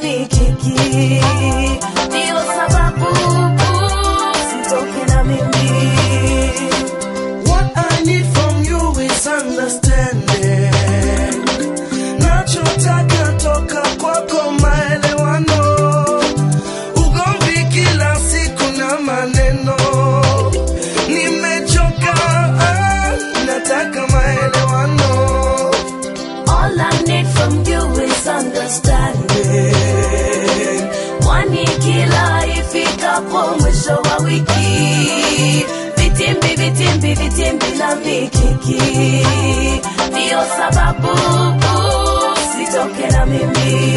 mikiki, ndio sababu sitoke na mimi. What I need from you is understanding. Nachotaka toka kwako maelewano. Ugomvi kila siku na maneno. Nimechoka, ah, nataka maelewano. All I need from you is understanding. Kwani kila ifikapo mwisho wa wiki, vitimbi vitimbi vitimbi na mikiki, ndio sababu sitoke na mimi.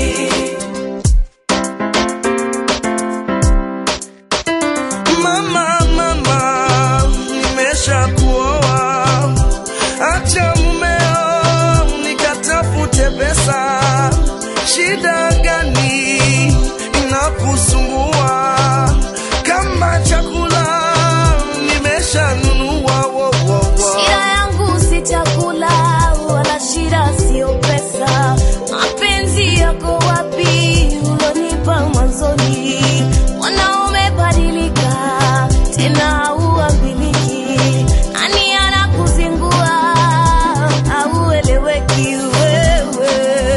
Mama, mama, nimesha kuoa. Acha mumeo nikatafute pesa. Shida gani inakusumbua? Kama chakula nimeshanunua. wo, wo, wo. Shida yangu si chakula wala shida sio pesa. Mapenzi yako wapi ulonipa mwanzoni? Wanaume badilika tena hauambiliki. Nani anakuzingua haueleweki wewe.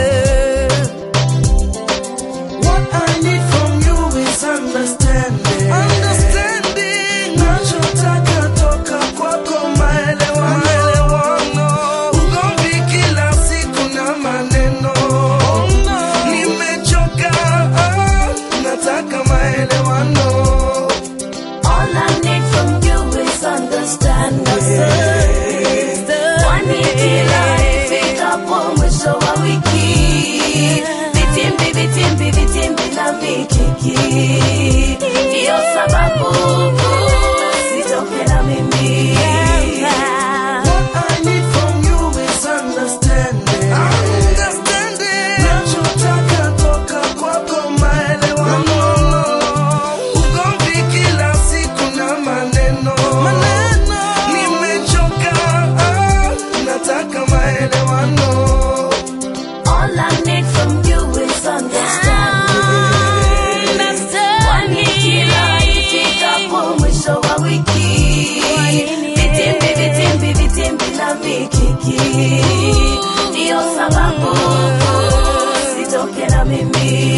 What I need from you is understanding. Understanding. Nachotaka toka kwako maelewano. Maelewano. Ugomvi kila siku na maneno. Nimechoka, ah, nataka maelewano. All I need from you is understanding. Kwani kila ifikapo mwisho wa wiki, vitimbi vitimbi vitimbi na mikiki, ndio sababu sitoke na mimi. What I need from you is understanding. Understanding. Nachotaka toka kwako maelewano. Ugomvi kila siku na maneno. Nimechoka, ah, nataka maelewano. All I need from you is understanding. Kwani kila ifikapo mwisho wa wiki, vitimbi vitimbi vitimbi na mikiki, ndio sababu sitoke na mimi.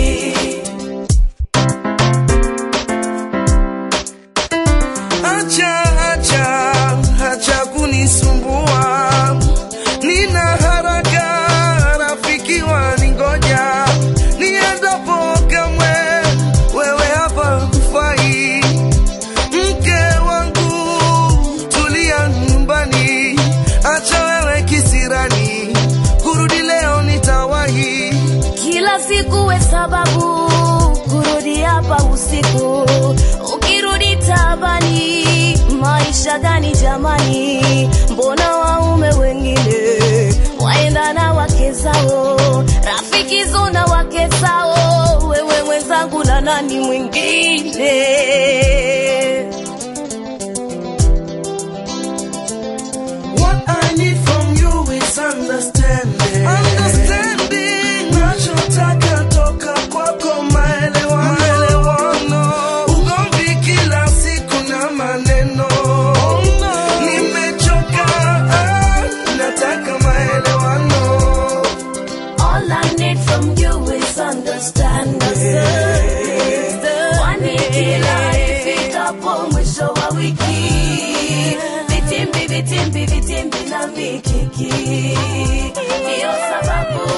Acha, acha, acha kunisumbua. Nina haraka, rafiki waningoja. Niendapo kamwe, wewe hapa hufai. Mke wangu, tulia nyumbani. Acha wewe kisirani, kurudi leo nitawahi. Kila siku we sababu kurudi hapa usiku, ukirudi tabani. Maisha gani jamani? Mbona waume wengine waenda na wake zao, rafiki zona wake zao, wewe mwenzangu na nani mwingine? What I need from you is understanding. Understanding. Nachotaka toka kwako maelewano. Maelewano. Ugomvi kila siku na maneno. Nimechoka, ah, nataka maelewano. All I need from you is understanding. Kwani kila ifikapo mwisho wa wiki, vitimbi vitimbi vitimbi na mikiki, ndio sababu